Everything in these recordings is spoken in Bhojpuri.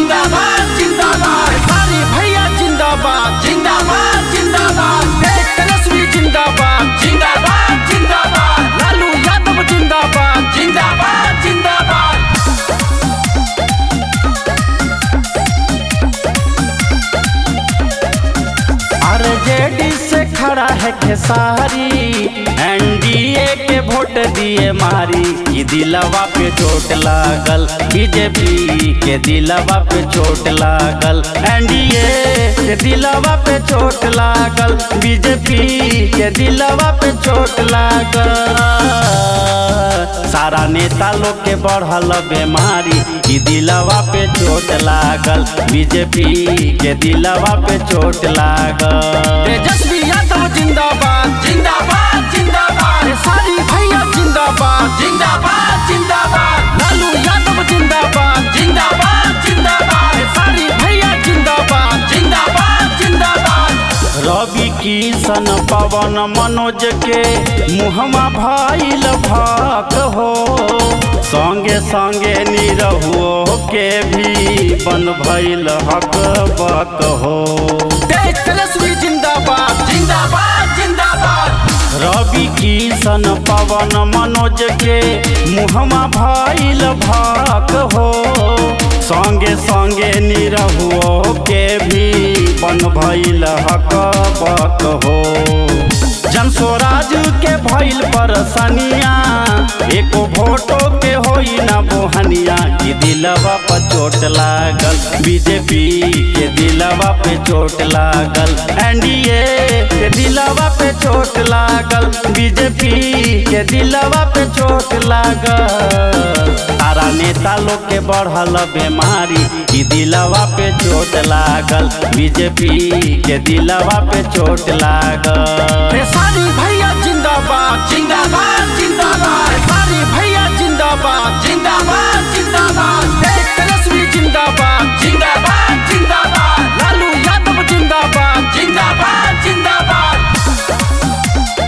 जिंदाबाद जिंदाबाद सारी भैया जिंदाबाद जिंदाबाद जिंदाबाद देश तेजस्वी जिंदाबाद जिंदाबाद जिंदाबाद लालू यादव जिंदाबाद जिंदाबाद जिंदाबाद आरजेडी से खड़ा है खेसारी एनडीए के वोट दिए मारी ई दिलवा पे चोट लागल बीजेपी के दिलवा पे चोट लागल एनडीए के दिलवा पे चोट लागल बीजेपी के दिलवा पे चोट लागल सारा नेता लोग के बढ़ल बीमारी ई दिलवा पे चोट लागल बीजेपी के दिलवा पे चोट लागल तेजस्वी यादव जिंदाबाद जिंदाबाद जिंदाबाद सारी भैया जिंदाबाद जिंदाबाद जिंदाबाद लालू यादव जिंदाबाद जिंदाबाद जिंदाबाद सारी भैया जिंदाबाद जिंदाबाद जिंदाबाद रवि किशन पवन मनोज के मुहमा भइल भाक हो संगे संगे निरहुओ के भी बन भइल हक बक हो देश तेजस्वी जिंदाबाद जिंदाबाद जिंदाबाद रवि किशन पवन मनोज के मुहमा भइल भाक हो संगे संगे निरहुओ के भी बन भइल हक बक हो जन स्वराज के भइल परसनिया एको भोटो के होई ना बोहनिया कि दिलवा पर चोट लागल बीजेपी के दिलवा पे चोट लागल एनडीए के दिलवा पे चोट लागल बीजेपी के दिलवा पे चोट लागल तारा नेता लोग के बढ़ल बीमारी कि दिलवा पे चोट लागल बीजेपी के दिलवा पे चोट लागल सारी भैया जिंदाबाद जिंदाबाद जिंदाबाद सारी भैया जिंदाबाद जिंदाबाद जिंदाबाद देश तेजस्वी जिंदाबाद जिंदाबाद जिंदाबाद लालू यादव जिंदाबाद जिंदाबाद जिंदाबाद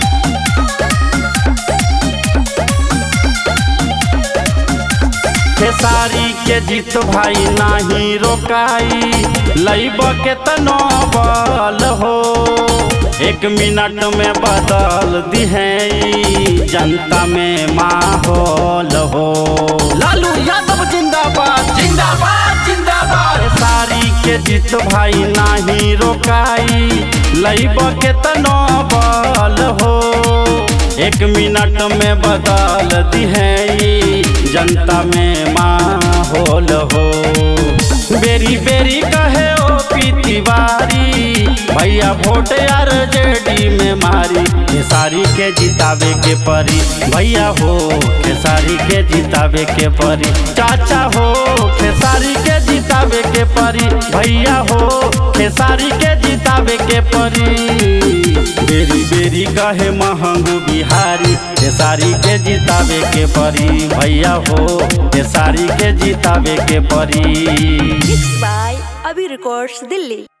खेसारी के जीत भाई नाही रोकाई लैब के तनो बल हो एक मिनट में बदल दिहे जनता में माहौल हो लालू यादव जिंदाबाद जिंदाबाद जिंदाबाद सारी के जीत भाई नाही रोकाई लैब के तनो बल हो एक मिनट में बदल दिहे जनता में माहौल हो बेरी बेरी कहे ओ पी तिवारी भैया वोट यार जेडी में मारी खेसारी के जितावे के परी भैया हो खेसारी के जितावे के परी चाचा हो खेसारी के जितावे के परी भैया हो खेसारी के जितावे के परी बेरी बेरी कहे महंगू बिहारी खेसारी के जितावे के परी भैया हो खेसारी के जितावे के परी Mixed by Abhi Records, Delhi.